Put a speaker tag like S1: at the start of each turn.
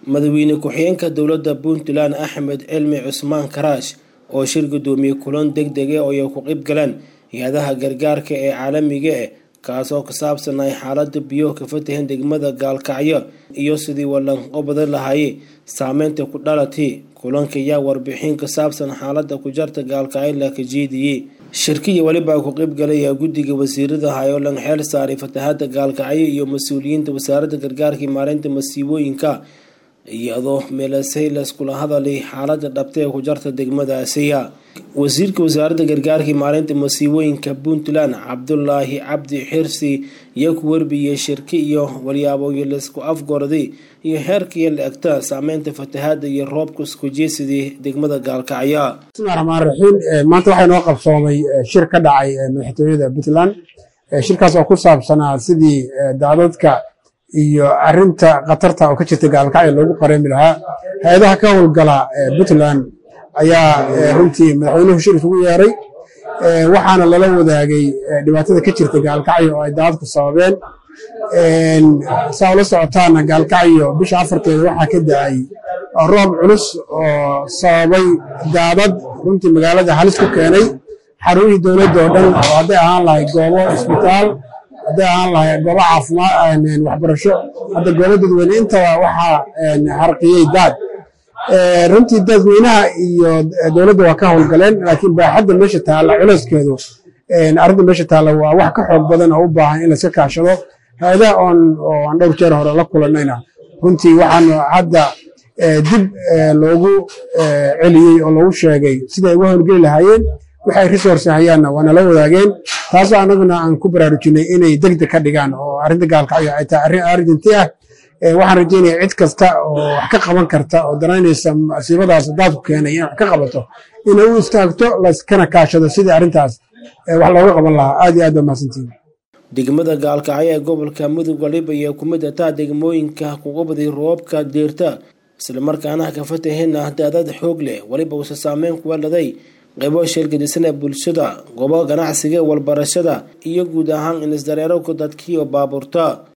S1: madaxweyne ku-xigeenka dowladda puntland axmed cilmi cusmaan karaash oo shir guddoomiye kulan deg dege oo ay ku qayb galeen hay-adaha gargaarka ee caalamiga ah kaasoo ka saabsanay xaalada biyo ka fatahan degmada gaalkacyo iyo sidii walanqo badan lahaayey saameynta ku dhalatay kulanka ayaa warbixin ka saabsan xaalada ku jarta gaalkacyo la ka jeediyey shirkiya weliba ku qayb galaya guddiga wasiirada hayolan xeel saaray fatahada gaalkacyo iyo mas-uuliyiinta wasaaradda gargaarka iyo maareynta masiibooyinka iyadoo meelasay layskula hadalay xaalada dhabta ee ku jarta degmada asiya wasiirka wasaaradda gargaarka maareynta masiibooyinka puntland cabdulaahi cabdi xirsi iyo ku warbiyey shirki iyo walyaabooyo laysku afgorday iyo heerkaiyo la egta saameynta fatahaada iyo roobka isku jeesidii degmada gaalkacyo
S2: bismillahi raxmaan raxiim maanta waxaa inoo qabsoomay shir ka dhacay madaxtooyada puntland shirkaas oo ku saabsanaa sidii daadadka iyo arinta khatarta oo ka jirta gaalkacyo loogu qareemi lahaa hay-adaha ka howlgala puntland ayaa runtii madaxweynuhu shir isugu yeeray waxaana lala wadaagay dhibaatada ka jirta gaalkacyo oo ay daadadku sababeen saa ula socotaana gaalkacyo bisha afarteeda waxaa ka da-ay roob culus oo sababay daadad runtii magaalada halis ku keenay xarunihii dowladda oo dhan oo hadday ahaan lahay goobo isbitaal hadday ahaan lahay goobo caafimaad waxbarasho hadda goobo dadweyne intaba waxaa harqiyey daad runtii dadweynaha iyo dowladda waa ka howlgaleen laakiin baaxadda meesha taalla culeyskeedu arrinta meesha taalla waa wax ka xoog badan oo u baahan in layska kaashado hay-adaha oon oo aan dhowr jeer hore la kulanayna runtii waxaan hadda dib loogu celiyey oo loogu sheegay siday uga howlgeli lahaayeen waxay resource hayaanna waa nala wadaageen taasoo annaguna aan ku baraarujinay inay degdeg ka dhigaan oo arrinta gaalkacyo ay tahay arrin arrinti ah waxaan rajeynaya cid kasta oo wax ka qaban karta oo danaynaysa masiibadaas daadku keenay in wax ka qabato inay u istaagto laskana kaashado sidii arrintaas wax looga qaban lahaa aad iyo aad baa mahadsantihin
S1: degmada gaalkacyo ee gobolka mudug waliba iyo kumid ataa degmooyinka kuga baday roobka deerta islamarkaana ka fatahina daadad xoog leh weliba uuse saameyn kuwa laday qaybo sheelgadisan ee bulshada goobo ganacsiga walbarashada iyo guud ahaan inisdareerowka dadkiiyo baabuurta